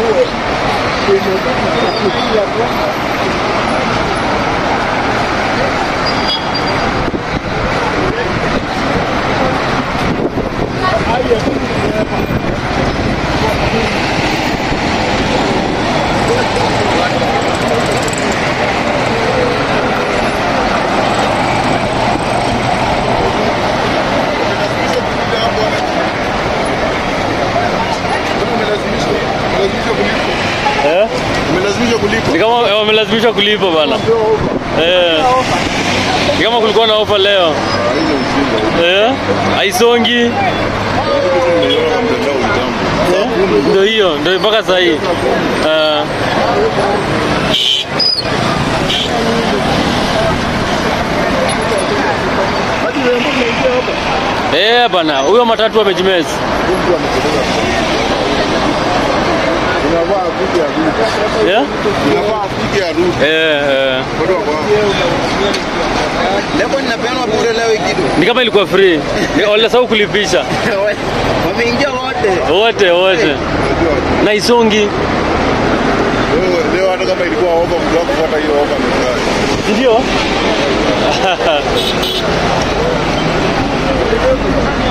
Eh? Umelazimishwa kulipa. Ni kama wamelazimishwa kulipa bana. Eh. Ni kama kulikuwa na ofa leo. Hizo ujinga. Eh? Haisongi. Nimeiona kwa mtandao kitambo. Ndio hiyo, ndio mpaka sasa hii. Eh. Eh bana, huyo matatu amejimezi. Unavaa kuja ya rudi. Eh? Unavaa kuja ya rudi. Eh, eh. Bado wako hapo. Leo ninapeana bure leo hii kitu. Ni kama ilikuwa free. Ni walisahau kulipisha. Wameingia wote. Wote wote. Unajua Na isongi. leo leo hata kama ilikuwa ofa mtu wako kufuata hiyo ofa amefurahi. Ndio?